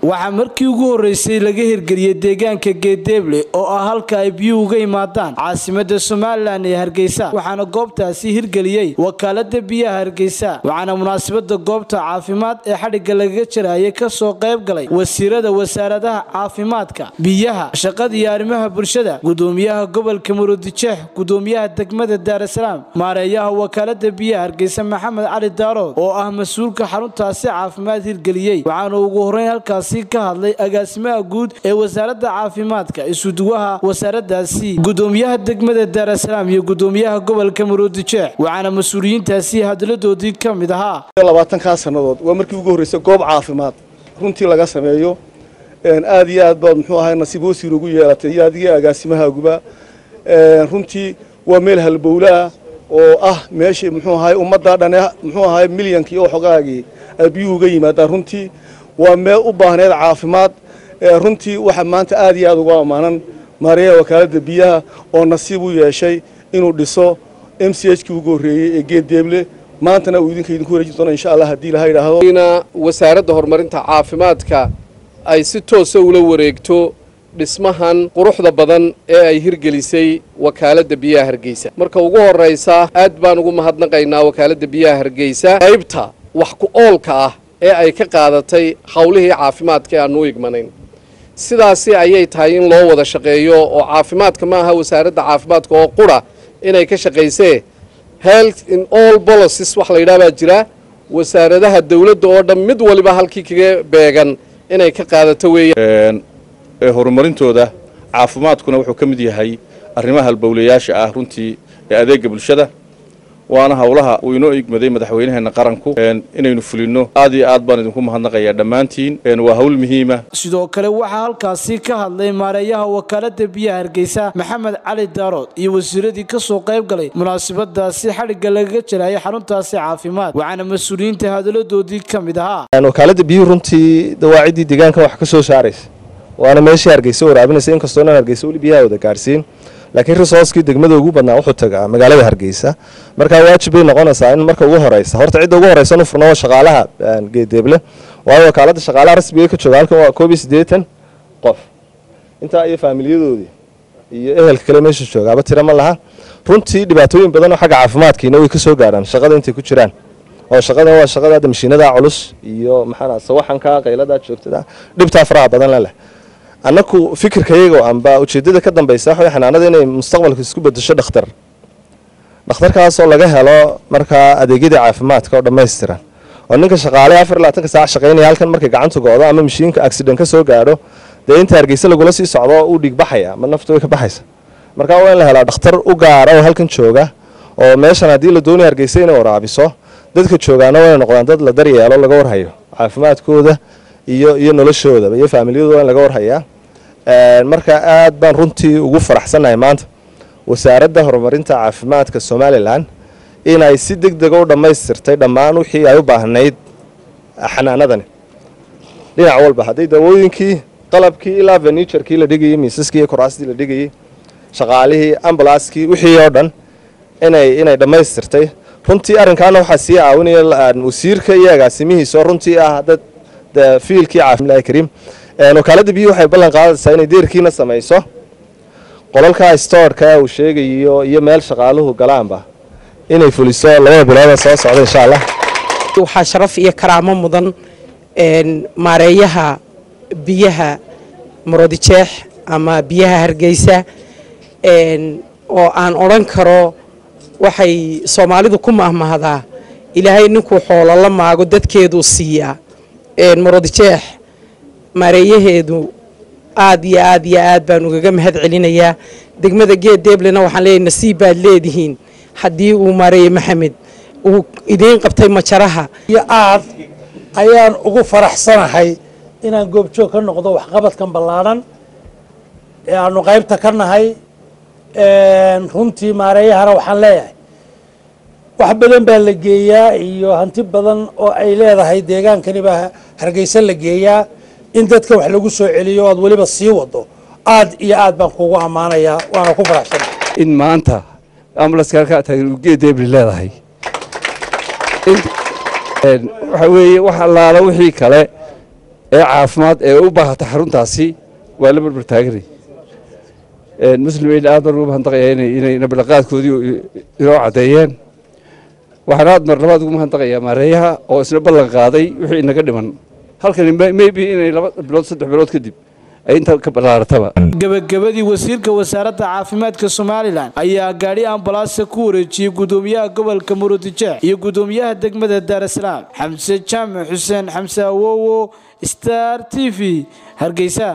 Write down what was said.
waxaa markii ugu horreysay laga hirgeliyey deegaanka geedeeble oo ah halka ay biyuhu uga yimaadaan caasimada somalilan ee hargeysa waxaana goobtaasi hirgeliyey wakaalada biyaha hargeysa waxaana munaasabada goobta caafimaad ee xadhigga lagaga jarayay kasoo qayb galay wasiirada wasaaradaha caafimaadka biyaha shaqada iyo arrimaha bulshada gudoomiyaha gobolka murudijeex gudoomiyaha degmada daarasalaam maareeyaha wakaalada biyaha hargeysa maxamed cali daarood oo ah mas-uulka xaruntaasi caafimaad hirgeliyey waxaana ugu horreyn halkaasi ka hadlay agaasimaha guud ee wasaaradda caafimaadka isuduwaha wasaaradaasi gudoomiyaha degmada daarasalaam iyo gudoomiyaha gobolka murudijeex waxaana mas-uuliyiintaasi hadladoodii ka mid ahaa labaatankaa sannadood waa markii ugu horreysay goob caafimaad runtii laga sameeyo aad iyo aad baad muxuu ahay nasiib wasiir ugu yeelatay iyo adiga agaasimahaaguba runtii waa meel halbowle ah oo ah meeshii muxuu ahay ummadda dhane muxuu ahay milyankii oo xogaagii ay biyuhu uga yimaadaan runtii waa meel u baahneed caafimaad runtii waxaa maanta aad iyo aad ugu ammaanan maareeyaha wakaaladda biyaha oo nasiib u yeeshay inuu dhiso m c h kii ugu horreeyey ee geeddeeble maantana uu idinka idinku wareeji doona insha allah haddii laha yidhaahdo wasaaradda horumarinta caafimaadka ay si toosa ula wareegto dhismahan quruxda badan ee ay hirgelisay wakaaladda biyaha hargeysa marka ugu horraysa aad baan ugu mahadnaqaynaa wakaaladda biyaha hargeysa qaybta wax ku oolka ah ee ay ka qaadatay howlihii caafimaadka ee aanu u igmanayn sidaasi ayay tahay in loo wada shaqeeyo oo caafimaadka ma aha wasaaradda caafimaadka oo qura inay ka shaqaysee health in all policies wax la yidhaha baa jira wasaaradaha dawladda oo dhan mid waliba halkii kaga beegan inay ka qaadato weeyaan horumarintooda caafimaadkuna wuxuu ka mid yahay arrimaha halbowlayaasha ah runtii ee adeega bulshada waana howlaha uu inoo igmaday madaxweynaheena qaranku inaynu fulinno aad iyo aad baan idinku mahadnaqayaa dhammaantiin waa hawl muhiima sidoo kale waxaa halkaasi ka hadlay maareeyaha wakaalada biyaha hargeysa maxamed cali daarood iyo wasiiradii kasoo qayb galay munaasabadaasi xadhigga lagaga jarayay xaruntaasi caafimaad waxaana mas-uuliyiinta hadaladoodii ka mid ahaa wakaalada biyuhu runtii dawaaciddii deegaankan wax ka soo saaraysa waana meeshii hargeysa waraabinaysa inkastoo inaan hargeysa weli biyaha wada gaarsiin laakiin risooskii degmada ugu badnaa wuxuu tagaa magaalada hargeysa markaa waajib bay noqonaysaa in marka ugu horeysa horta cidda ugu horeysa inu furno waa shaqaalaha geedeeble waayo wakaalada shaqaalaha rasmiga ka jooga halkan waa koob iyo siddeetan qof intaa iyo faamiliyadoodii iyo ehelka kale meesha joogaaba tira ma laha runtii dhibaatooyin badan oo xagga caafimaadkiina way ka soo gaaraan shaqada intay ku jiraan oo shaqada waa shaqada hadda mashiinada culus iyo maxaa sawaxanka qaylada joogtada dhibtaa faraha badan la leh annaku fikirkayago amba ujeedada ka dambaysa waxa xanaanada inay mustaqbalka isku bedesho dhakhtar dhakhtarkaasoo laga helo markaa adeegyadii caafimaadka oo dhammaystiran oo ninka shaqaale afar labaatanka saac shaqaynaya halkan markay gacanta go'do ama mashiinka accident ka soo gaadho dee inta hargeysa lagula sii socdo uu dhiig baxaya ma naftu way ka baxaysa markaa waa in la helaa dhakhtar u gaara oo halkan jooga oo meeshan haddii la doonaya hargeysa inay waraabiso dadka joogaana waa inay noqdaan dad la daryeelo laga warhayo caafimaadkooda iyo iyo noloshoodaba iyo faamiliyadooda waa in laga warhayaa marka aad baan runtii ugu faraxsannahay maanta wasaaradda horumarinta caafimaadka somalilan inay si deg dega u dhammaystirtay dhammaan wixii ay u baahnayd xanaanadani dhinac walba hadday dawooyinkii qalabkii ilaa feniturkii la dhigayey miisaskii iyo kuraastii la dhigayey shaqaalihii ambulanskii wixii oo dhan inay inay dhammaystirtay runtii arrinkaana waxaa sii caawinaya wasiirka iyo agaasimihiisa oo runtii ah dad fiilkii caafimaad kariim wakaalada biyuhu waxay ballan qaadaysaa inay deerkiina samayso qolalka storeka uu sheegayo iyo meel shaqaaluhu galaanba inay fuliso labada bilooda soo socda insha allah waxaa sharaf iyo karaamo mudan maareeyaha biyaha marodijeex ama biyaha hargeysa oo aan odhan karo waxay soomaalidu ku mahmahdaa ilaahay ninkuu xoolo la maago dadkeeduu siiyaa marodijeex maareeyaheedu aad iyo aad iyo aad baan ugaga mahad celinayaa degmada geed deeblena waxaan leeyahay nasiib baad leedihiin haddii uu maareeye maxamed uu idiin qabtay majaraha iyo aad ayaan ugu faraxsanahay inaan goobjoog ka noqdo waxqabadkan ballaadhan ee aanu qaybta ka nahay runtii maareeyahana waxaan leeyahay wax badan baa la geeyaa iyo hanti badan oo ay leedahay deegaankani baa hargeysa la geeyaa in dadka wax lagu soo celiyo o aad weliba sii wado aad iyo aad baan kugu ammaanayaa waana ku faraxsana in maanta ambulanska halkaa taageedeebli leedahay waxa weeye wax allaala wixii kale ee caafimaad ee u baahata xaruntaasi waa la barbar taaganay muslimiin aad baan ugu mahadnaqayaa inay nabadhaqaadkoodii inoo caddeeyeen waxaan aad mar labaad ugu mahadnaqayaa maareeyaha oo isna ballan qaaday wixii inaga dhiman halkani maybe inay laba bilood saddex bilood kadib ay inta ka ballaarataba gabagabadii wasiirka wasaaradda caafimaadka somalilan ayaa gaadhi ambalaasa ku wareejiyey gudoomiyaha gobolka murudijeex iyo gudoomiyaha degmada daarasalaam xamse jaamac xuseen xamse awowo star t v hargeysa